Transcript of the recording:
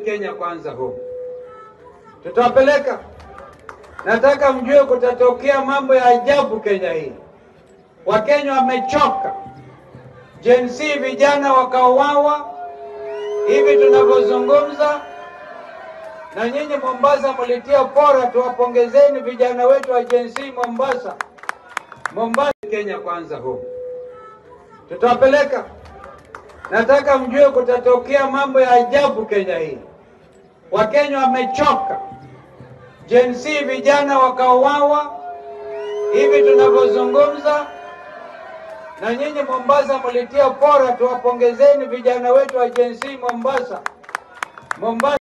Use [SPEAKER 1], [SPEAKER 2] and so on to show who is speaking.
[SPEAKER 1] Kenya kwanza home. Tutawapeleka. Nataka mjue kutatokea mambo ya ajabu Kenya hii. Wakenya wamechoka. Gen Z vijana wakauawa hivi tunavyozungumza, na nyinyi Mombasa mlitia fora, tuwapongezeni vijana wetu wa Gen Z Mombasa. Mombasa, Kenya kwanza home. Tutawapeleka. Nataka mjue kutatokea mambo ya ajabu Kenya hii. Wakenya wamechoka. Gen Z vijana wakauawa hivi tunavyozungumza, na nyinyi Mombasa mlitia fora, tuwapongezeni vijana wetu wa Gen Z Mombasa. Mombasa